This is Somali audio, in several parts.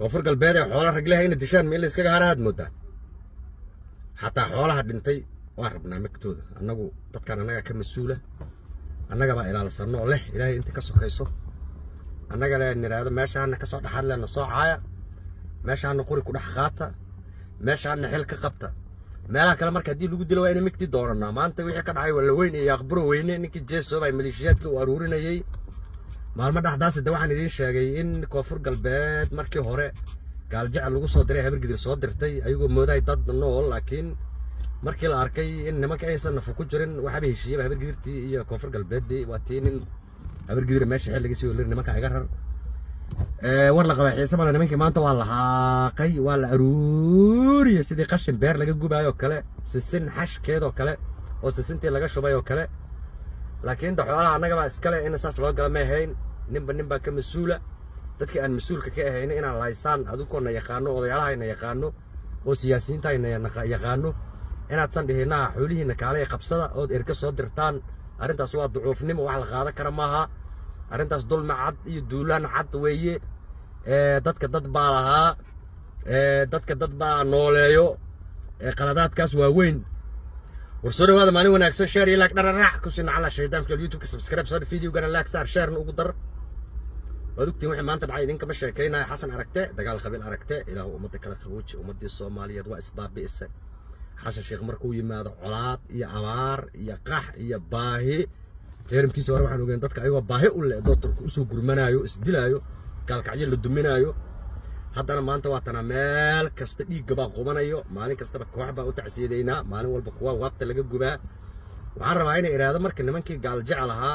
koonfur galbeed ee xoola raglaha ina dishaan ma in la iskaga harahaad moodaa xataa xoolaha dhintay waan rabnaa magtooda annagu dadkan annagaa ka mas-uula annagabaa ilaalsano oo leh ilaahay inta ka sokayso annaga le nidhaahdo meeshaana ka soo dhaxad lena soo caaya meeshaana quri ku dhex qaata meeshaana xil ka qabta meelaha kale marka haddii lagu dilo waa ina migti doonanaa maanta wixii ka dhacay walla weyn iyo aqburo weyne ninkii jeesoobay maleeshiyaadkii uu aruurinayey maalmo dhexdaas de waxaan idiin sheegay in koonfur galbeed markii hore gaaljecel lagu soo diray habargidir soo dirtay ayagoo moodahay dad nool laakiin markii la arkay in nimanka aysan nafu ku jirin waxaaba heshiiyaba habargidirtii iyo koonfur galbeeddii waa tii nin habargidir meesha xil laga sii oliri nimanka iga rar war la qabay xiise male nimankii maanta waa la haaqay waa la aruuriyey sidii qashin beer laga gubaayoo kale sisin xashkeedoo kale oo sisintii laga shubay oo kale laakiin da xoolaha annagabaa iskale in saas loo gala ma ahayn ninba nin baa ka mas-uula dadkii aan mas-uulka ka ahayna inaan lahaysaan adugoona yaqaano odayaalahayna yaqaano oo siyaasiyiintayna yaqaano inaadsan dhihinaa xoolihiina kaalaya qabsada ood erga soo dirtaan arrintaas waa ducuufnimo wax la qaadan kara maaha arrintaas dulmi cad iyo duulaan cad weeye dadka dad baa lahaa dadka dad baa nooleeyo qaladaadkaas waa weyn war soo dhawaada maalin wanaagsan sheer iyo laag dhararaac ku sina cala shaydaamka youtube-ka subscribe soo videogana laag saar sheerna ugu dar waad ogtiin wixii maanta dhacay idinkama sheekaynaya xasan aragte dagaal qabiil aragte ilaahu ummadda kala qabooji ummaddii soomaaliyeed waa isbaabi'isa xasan sheekh markuu yimaado colaad iyo abaar iyo qax iyo baahi teeramkiisa hore waxaan ogeyn dadka ayagoo baahi u leh dootarku usoo gurmanaayo isdilaayo gaalkacyo la duminaayo haddana maanta waa tanaa meel kasta dhiigga baa qubanayo maalin kastaba koox baa u tacsiyadeynaa maalin walba kuwa waabta laga gubaa waxaan rabaa inay idhaahdo marka nimankii gaal jecel ahaa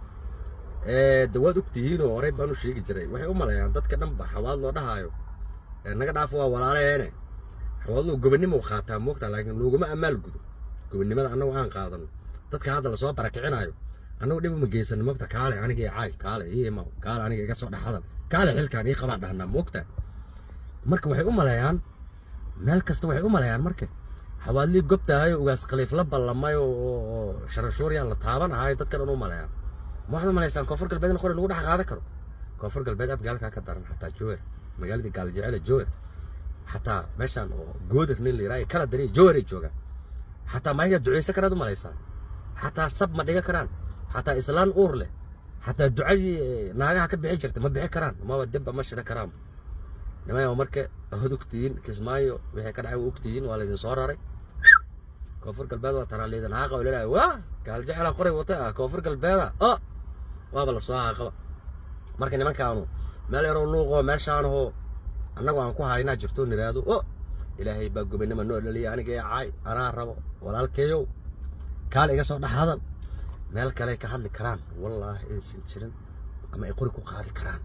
de waad ogtihiinoo horey baan u sheegi jiray waxay u maleeyaan dadka dhanba xawaad loo dhahaayo naga dhaafo waa walaaleene xawaadluu gobonnimo qaataa moogtaa laakiin looguma ammaal gudo gobonnimada annagu aan qaadano dadka hadda lasoo barakicinaayo annagu dhib uma geysano moogta kaale aniga caay kaale ii imaw kaale aniga iga soo dhexadan kaale xilkaan ii qabaan dhahnaa moogta marka waxay u maleeyaan meel kasta waxay u maleeyaan marka xawaadlii gobtahayo ugaas khaliif la ballamay oo sharashuuriyaan la taaban ahayo dadka dhan u maleeyaan ma waxaad u malaysaan koonfur galbeed in qori lagu dhex qaadan karo koonfur galbeed abgaalkaa ka daran xataa jower magaaladii gaaljecele jower xataa meeshaan oo goodir nin la yiraayo kala dariya jower ay joogaan xataa maayaga ducaysan karaad u malaysaan xataa sab ma dhiga karaan xataa islaan uur leh xataa ducadii naagaha ka bixi jirta ma bixi karaan maba debba ma shida karaan nimaya marka waad ogtihiin kismaayo wixii ka dhacay waa ogtihiin waa laydin soo raray koonfur galbeed waa tanaa laydin haaqa oo laleeyahay waa gaaljecela qoray wata ah koonfur galbeeda o waaba lasoo haaqaba marka nimankaanu meel yaroo luuqoo meeshaanahoo annagu aan ku haynaa jirto niraado o ilaahay baa gobonnimo noo dhaliya aniga ee caay anaa rabo walaalkeeyow kaale iga soo dhex hadal meel kale ka hadli karaan wallaahi aysan jirin ama ay qori ku qaadi karaan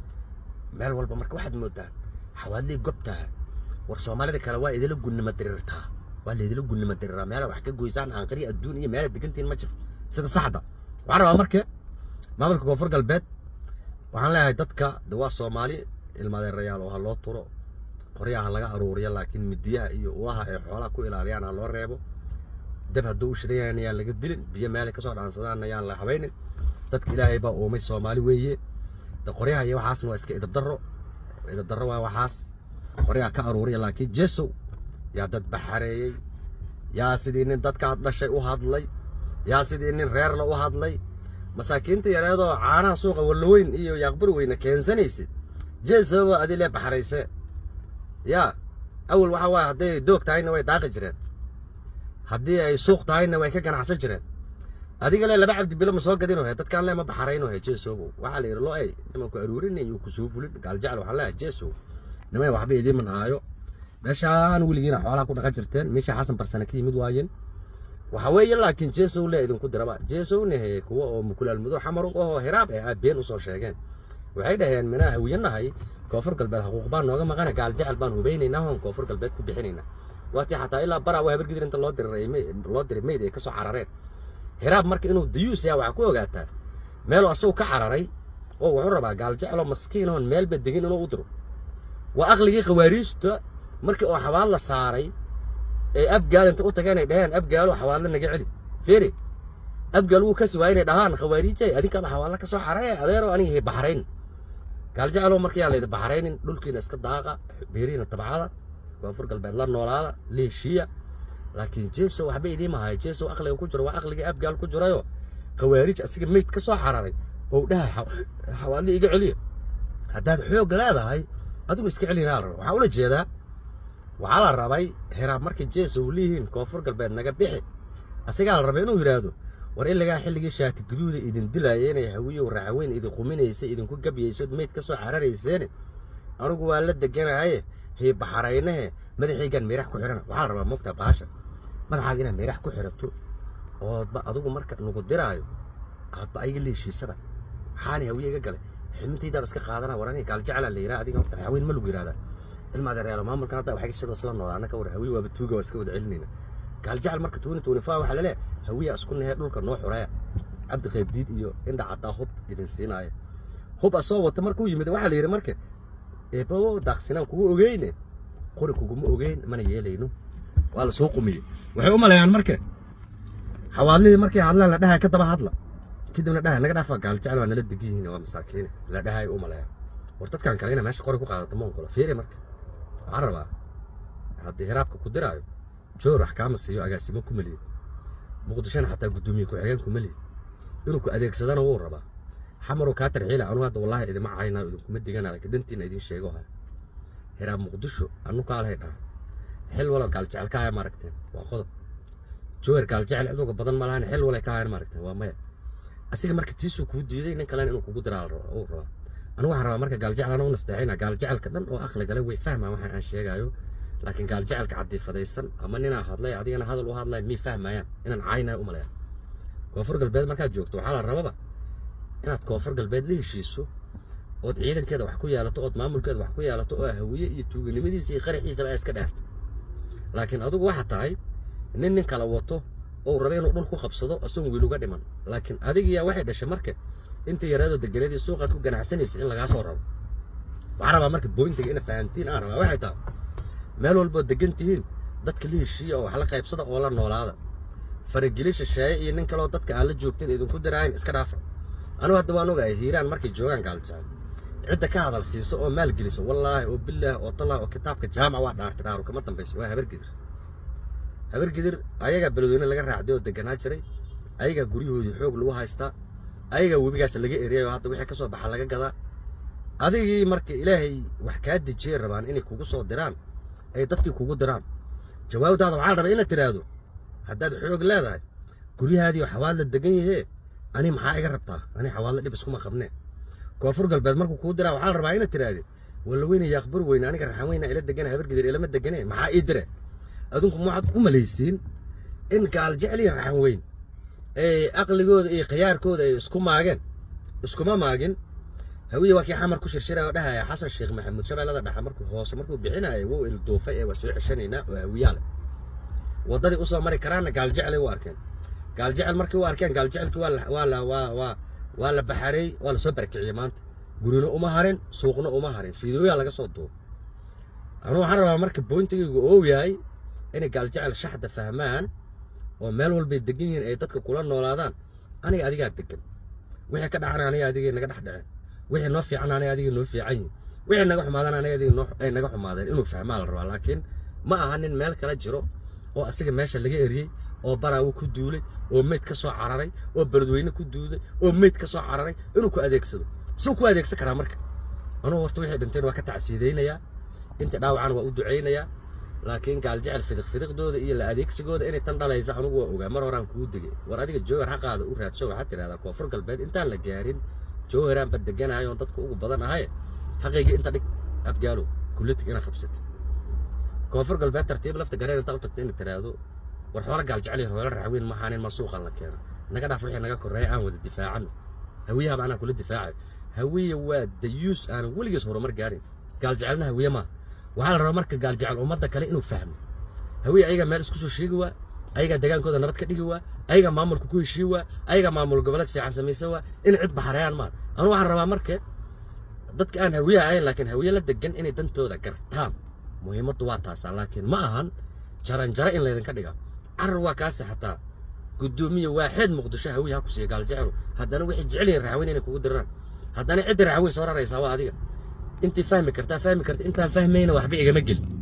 meel walba marka waxaad moodaan xawaadlii gobtaa war soomaalida kale waa idila gunnimo dirirtaa waa laydila gunnimo diriraa meela wax ka goysaan aanqari adduun iyo meela degantiin ma jiro sida saxda waxaan rabaa marka maamulka koonfur galbeed waxaan leeyahay dadka de waa soomaali ilmadeerayaal oo ha loo turo qoryaha laga aruuriya laakiin midiyaha iyo ulaha ay xoolaha ku ilaaliyaan ha loo reebo dab hadduu u shidan yahan ayaan laga dilin biyo meelay kasoo dhaansadaan ayaan la habaynin dadka ilaahay baa uumay soomaali weeye de qoryaha iyo waxaasna waa iska idabdarro idabdarro waa waxaas qoryaha ka aruuriya laakiin jesow yaa dad baxareeyey yaa sidii nin dadkaad dhashay u hadlay yaa sidii nin reerla u hadlay masaakiinta yareedoo caanaha suuqa walloweyn iyo yaaqbur weyne keensanaysid jeesoba adii lee baxarayse yaa awal waxa waaya hadday doog tahayna way daaqi jireen haddii ay suuq tahayna way ka ganacsan jireen adiga le laba cabdi bilo ma soo gadino he dadkaan le ma baxarayno he jeesobo waxaa la yidhi lo ey nimanku aruurinay iyo kusoo fulin gaaljecel waxaan leeyahay jeeso nimay waxba idiin manhaayo meeshaan weligiina xoolaha ku dhaqan jirteen meesha xasan barsane ka yimid waayeen waxa weeye laakiin jeesow le idinku diraba jeesowna he kuwa oo mukulaal mudo xamar ahoo hiraab eh aabeen usoo sheegeen waxay dhaheen minaa hawiyanahay koonfur galbeed xaquuq baan nooga maqana gaal jecel baan hubaynaynaa hoon koonfur galbeed ku bixinaynaa waatii xataa ilaa bara waa habargidir inta loo diray loo diray meyd ay ka soo carareen hiraab marka inuu dayuus yaha waxaa ku ogaataa meeluu asagu ka cararay oo wuxuu rabaa gaal jeceloo maskiin oon meelba degin inuu u diro waa aqligii khawaariijta markii oo xabaad la saaray ee abgaal inta u tageen ay dhaheen abgaalo xawaadla naga celi fiiri abgaal wuu kasi waaya inay dhahaan khawaariijay adinkaaba xawaadla ka soo carare adeeroo aniga baxrayn gaaljecelo markayaa laydi baxraynin dhulkiina iska daaqa beerihiina tabcada koonfur galbeed la noolaada leeshiya laakiin jeeso waxba idiima haya jeeso aqliga ku jiro waa aqligii abgaal ku jirayo khawaarij asiga meyd ka soo cararay oo dhaha xawaadli iga celiya haddaad xoog leedahay adigu iska celinaa la raba waxaa ula jeedaa waxaa la rabay hiraab markay jeeso u leeyihiin koonfur galbeed naga bixi asigaa la rabay inuu yidhaahdo war illigaa xilligii shaati guduuda idin dilaaya inay hawiyow raacaweyn idin quminaysa idinku gabyaysood meyd ka soo cararayseene anugu waa la deganahaye hii baxaraynahe madaxaygaan meerax ku xidhana waxaa la rabaa moogtaa baasha madaxaad inaad meerax ku xidhato oodba adigu marka nugu diraayo aadba ayaga leeshiisaba maxaani hawiye iga galay ximintaydaaba iska qaadana war aniga gaaljeclaa la yidhaha adiga horta raacaweyn ma lagu yidhahdaa ilma adeeryaalo maamulkan hadda waxay sidoo isla noolaa annaka war hawiye waaba tuuga waa iska wada celinayna gaaljecel marka tuuni tuuni faa waxaa laleeyahay hawiya isku nahee dhulka noo xureeya cabdi qaybdiid iyo indha caddaa hub idin siinaayo hub asoo wata markuu yimid waxaa la yidhi marka eebbawo daaqsinaan kugu ogeyne qori kuguma ogeyn mana yeelayno waa la soo qumiyey waxay u maleeyaan marka xawaadlihii markay hadlaan la dhahay ka daba hadla kadibna dhahay naga dhaafa gaaljecel waa nala degan yihiin waa masaakiine la dhahay u maleeyaan war dadkan kale ina meesha qori ku qaadata moonkolo fiiri marka waxaan rabaa haddii hiraabka ku diraayo joor wax kaama siiyo agaasimo kuma lihid muqdishona xataa guddoomiye ku-xigeen kuma lihid inuu ku adeegsadana wuu rabaa xamaruu kaa tarxiila anu hadda wallaahi idima caynayo idinkuma digana laakiin dantiina idin sheego haya hiraab muqdisho anu kaalahay dhaha xil walo gaaljecel ka haya maaragteen waa qodob jower gaaljecel cid uga badan ma lahan xil walay ka hayan maaragteen waa maya asiga marka tiisuu kuu diiday nin kalena inuu kugu diraa uu rabaa anigu waxaan rabaa marka gaaljecel ana u nasteexayna gaaljecelka dhan oo aqli gale way fahmaan waxa aan sheegayo laakiin gaaljecelka cadiifadaysan ama ninaa hadlay adigana hadal u hadlay mii fahmayaan inaan caynayo u maleeya koonfur galbeed markaad joogto waxaa la rababa inaad koonfur galbeed la heshiiso ood ciidankeeda wax ku yeelato ood maamulkeeda wax ku yeelato oo hawiye iyo tuuganimadiisa iyo qaraxiisaba iska dhaafta laakiin adigu waxa tahay nin nin kala wato oo raba inuu dhul ku qabsado isagoon wiil uga dhiman laakiin adigiyaa waxay dhashay marka inta yareedoo deganadii suuqaad ku ganacsanaysa in lagaa soo rabo waxaa rabaa marka booyintiga ina fahantiin aan rabaa waxay tahay meel walboo degan tihiin dadka la heshiiya oo wax la qaybsada oo la noolaada farageli shisheeye iyo nin kaloo dadka aan la joogtin idinku diraayin iska dhaafa anugu hadda waan ogahay hiiraan markay joogaan gaaljecel cidda ka hadal siiso oo maal geliso wallaahi oo bilaah oo tallah oo kitaabka jaamac waa dhaartay dhaaru kama dambayso waa habargidir habargidir ayagaa beledweyne laga raacday oo deganaa jiray ayagaa guryahoodii xoog lagu haystaa ayagaa webigaas laga eriyay oo hadda wixii ka soo baxa laga gadaa adigii marka ilaahay wax kaa dejiyay rabaan inay kugu soo diraan ay dadkii kugu diraan jawaabtaada waxaa la rabaa inaad tidhaahdo haddaad xoog leedahay guryahaadii oo xawaadla degan yahee ani maxaa iga rabtaa ani xawaadla dhib iskuma qabnee koonfur galbeed markuu kuu diraa waxaa la rabaa inaad tidhaahde walla weyne yaaqbur weyne aniga raxan weyna ila degana habargidir ilama degane maxaa ii dire adinku waxaad u malaysiin in gaaljecel iyo raxan weyn ee aqligooda iyo khiyaarkooda ay isku maageen iskuma maagin hawiye waa kii xamar ku shirshiraya oo dhahaya xasan sheekh maxamuud shabeellada dhexe markuu hoose markuu bixinaya wuu ilduufay ee waa soo ceshanaynaa oo hawiyaale waddadii usoo mari karaanna gaaljeclay u arkeen gaaljecel markii u arkeen gaaljecelkii waa la waa la waa waa waa la baxareey waa la soo barakiciyey maanta gurina uma harin suuqna uma harin fiidooyaa laga soo duubo anuu waxaan rabaa marka boyntigaygu oo yahay inay gaaljecel shaxda fahmaan oo meel walbay degan yihiin ay dadka kula noolaadaan aniga adigaa degan wixii ka dhacana aniga adigay naga dhex dhaceen wixii noo fiican aniga adigay noo fiican yihin wixii naga xumaadaan aniga adigay noo ay naga xumaadeen inuu fahmaa la rabaa laakiin ma aha nin meel kala jiro oo asiga meesha laga eriyey oo baraawo ku duulay oo meyd ka soo cararay oo beledweyne ku duulay oo meyd ka soo cararay inuu ku adeegsado suu ku adeegsan karaa marka anugu horta wixii dhinteen waa ka tacsiidaynayaa inta dhaawacana waa u ducaynayaa laakiin gaaljecel fidiq fidiqdooda iyo la adeegsigooda inay tan dhalaysa anugu waa ogaa mar horaan kuu degay war adiga jowhar xaqaada u raadso waxaad tidhahdaa koonfur galbeed intaan la gaarin jowharaan ba deganayo oon dadka ugu badan ahay xaqaygii inta dhig abgaalo kullitig inaad qabsatid koonfur galbeed tartiib lafta gareen intaa u tagta inaad tidhaahdo war xoolo gaaljecel iyo xoolo raxweyn maxaanin ma suuqan la keeno naga dhaaf wixii naga korreeya aan wada difaacano hawiyahaba anaa kula difaacayo hawiye waa dayuus aanan weligiis horumar gaarin gaaljecelna hawiye maaha waxaa la rabaa marka gaaljecel ummadda kale inuu fahmo hawiye ayagaa meel isku soo sheegi waa ayagaa degaankooda nabad ka dhigi waa ayagaa maamulka ku heshii waa ayagaa maamul goboleed fiican samaysa waa in cid baxareeyaan maa anu waxaan rabaa marka dadka aan hawiye ahayn laakiin hawiye la degan inay dantooda gartaan muhiimaddu waa taasaa laakiin ma ahan jaranjaro in laydinka dhiga carar waa kaasi xataa guddoomiye waaxeed muqdisho hawiye ha ku siiya gaaljecelu haddana waxay jecel yihiin raxweyn inay kugu diraan haddana cidda raxweyn soo raraysaa waa adiga intii fahmi kartaa fahmi karta intaan fahmayna waxba igama gelin